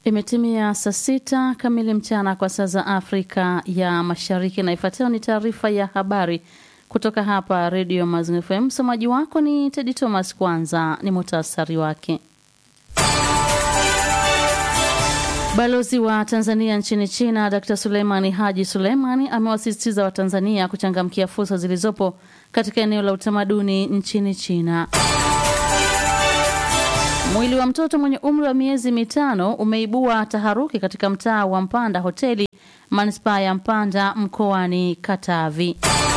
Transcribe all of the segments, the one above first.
Imetimia saa sita kamili mchana kwa saa za Afrika ya Mashariki, na ifuatayo ni taarifa ya habari kutoka hapa Redio Mazingira FM. Msomaji wako ni Tedi Thomas. Kwanza ni muhtasari wake. Balozi wa Tanzania nchini China Dr Suleimani Haji Suleimani amewasisitiza Watanzania kuchangamkia fursa zilizopo katika eneo la utamaduni nchini China. Mwili wa mtoto mwenye umri wa miezi mitano umeibua taharuki katika mtaa wa Mpanda hoteli manispaa ya Mpanda mkoani Katavi.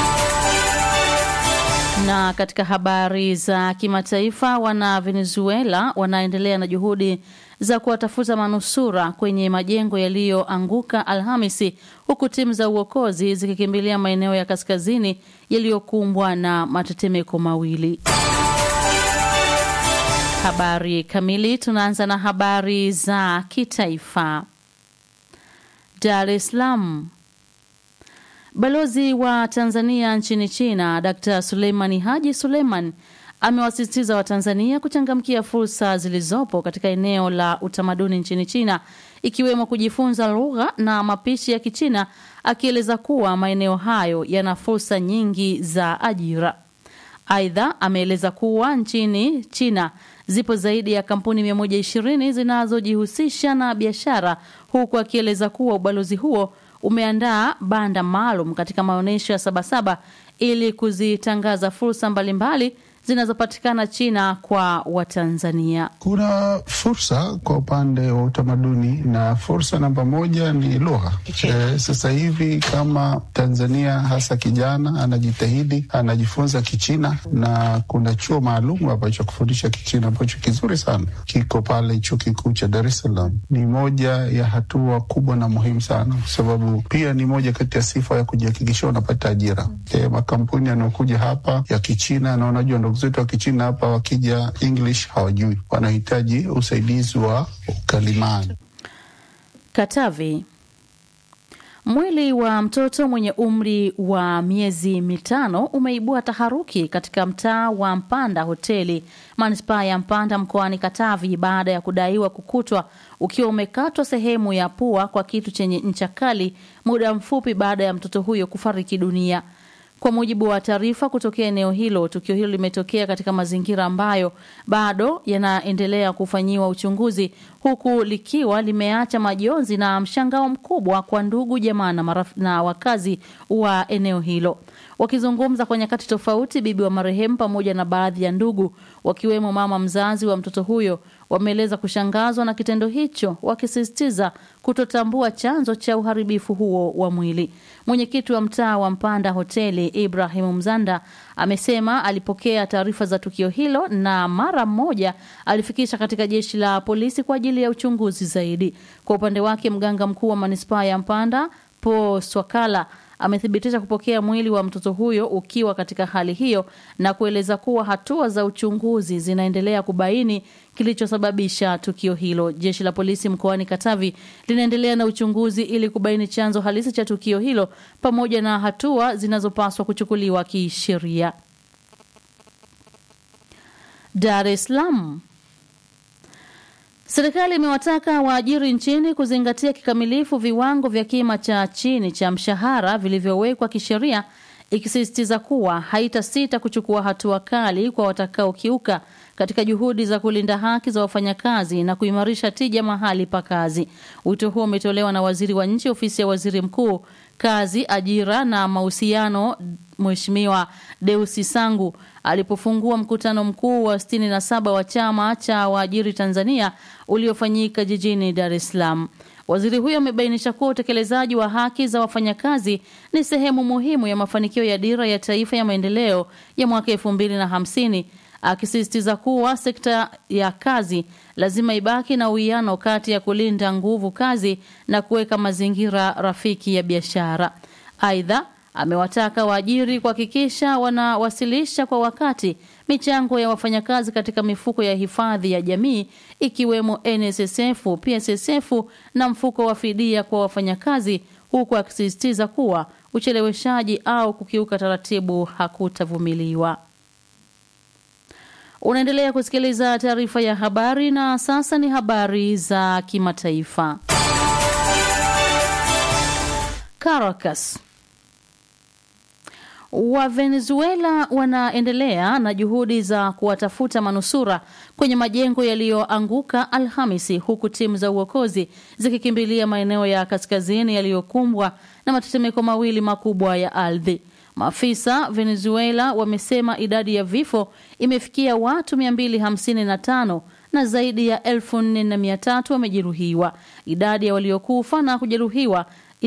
Na katika habari za kimataifa, wana Venezuela wanaendelea na juhudi za kuwatafuta manusura kwenye majengo yaliyoanguka Alhamisi, huku timu za uokozi zikikimbilia maeneo ya kaskazini yaliyokumbwa na matetemeko mawili. Habari kamili. Tunaanza na habari za kitaifa. Dar es Salaam. Balozi wa Tanzania nchini China Dr Suleimani Haji Suleiman amewasisitiza Watanzania kuchangamkia fursa zilizopo katika eneo la utamaduni nchini China ikiwemo kujifunza lugha na mapishi ya Kichina, akieleza kuwa maeneo hayo yana fursa nyingi za ajira. Aidha, ameeleza kuwa nchini China zipo zaidi ya kampuni 120 zinazojihusisha na biashara, huku akieleza kuwa ubalozi huo umeandaa banda maalum katika maonyesho ya Sabasaba ili kuzitangaza fursa mbalimbali zinazopatikana China kwa Watanzania. Kuna fursa kwa upande wa utamaduni na fursa namba moja ni lugha. E, sasa hivi kama Tanzania hasa kijana anajitahidi anajifunza Kichina na kuna chuo maalum ambacho kufundisha Kichina ambacho kizuri sana kiko pale chuo kikuu cha Dar es Salaam. Ni moja ya hatua kubwa na muhimu sana, kwa sababu pia ni moja kati ya sifa ya kujihakikishia unapata ajira. E, makampuni yanayokuja hapa ya Kichina na unajua ndugu zetu wa Kichina hapa wakija English hawajui, wanahitaji usaidizi wa ukalimani. Katavi. Mwili wa mtoto mwenye umri wa miezi mitano umeibua taharuki katika mtaa wa Mpanda hoteli manispaa ya Mpanda mkoani Katavi baada ya kudaiwa kukutwa ukiwa umekatwa sehemu ya pua kwa kitu chenye ncha kali muda mfupi baada ya mtoto huyo kufariki dunia. Kwa mujibu wa taarifa kutokea eneo hilo, tukio hilo limetokea katika mazingira ambayo bado yanaendelea kufanyiwa uchunguzi, huku likiwa limeacha majonzi na mshangao mkubwa kwa ndugu, jamaa na, na wakazi wa eneo hilo. Wakizungumza kwa nyakati tofauti, bibi wa marehemu pamoja na baadhi ya ndugu, wakiwemo mama mzazi wa mtoto huyo, wameeleza kushangazwa na kitendo hicho, wakisisitiza kutotambua chanzo cha uharibifu huo wa mwili. Mwenyekiti wa mtaa wa Mpanda hoteli Ibrahimu Mzanda amesema alipokea taarifa za tukio hilo na mara moja alifikisha katika jeshi la polisi kwa ajili ya uchunguzi zaidi. Kwa upande wake, mganga mkuu wa manispaa ya Mpanda Po Swakala amethibitisha kupokea mwili wa mtoto huyo ukiwa katika hali hiyo na kueleza kuwa hatua za uchunguzi zinaendelea kubaini kilichosababisha tukio hilo. Jeshi la polisi mkoani Katavi linaendelea na uchunguzi ili kubaini chanzo halisi cha tukio hilo pamoja na hatua zinazopaswa kuchukuliwa kisheria. Dar es Salaam. Serikali imewataka waajiri nchini kuzingatia kikamilifu viwango vya kima cha chini cha mshahara vilivyowekwa kisheria, ikisisitiza kuwa haitasita kuchukua hatua kali kwa watakaokiuka katika juhudi za kulinda haki za wafanyakazi na kuimarisha tija mahali pa kazi. Wito huo umetolewa na waziri wa nchi ofisi ya waziri mkuu, kazi, ajira na mahusiano, Mheshimiwa Deusi Sangu alipofungua mkutano mkuu wa 67 wa chama cha waajiri Tanzania uliofanyika jijini Dar es Salaam. Waziri huyo amebainisha kuwa utekelezaji wa haki za wafanyakazi ni sehemu muhimu ya mafanikio ya dira ya taifa ya maendeleo ya mwaka elfu mbili na hamsini akisisitiza kuwa sekta ya kazi lazima ibaki na uwiano kati ya kulinda nguvu kazi na kuweka mazingira rafiki ya biashara. Aidha, amewataka waajiri kuhakikisha wanawasilisha kwa wakati michango ya wafanyakazi katika mifuko ya hifadhi ya jamii ikiwemo NSSF, PSSF na mfuko wa fidia kwa wafanyakazi, huku akisisitiza kuwa ucheleweshaji au kukiuka taratibu hakutavumiliwa. Unaendelea kusikiliza taarifa ya habari na sasa ni habari za kimataifa. Caracas. Wa Venezuela wanaendelea na juhudi za kuwatafuta manusura kwenye majengo yaliyoanguka Alhamisi, huku timu za uokozi zikikimbilia maeneo ya kaskazini yaliyokumbwa na matetemeko mawili makubwa ya ardhi. Maafisa Venezuela wamesema idadi ya vifo imefikia watu 255 na zaidi ya elfu nne na mia tatu wamejeruhiwa. Idadi ya waliokufa na kujeruhiwa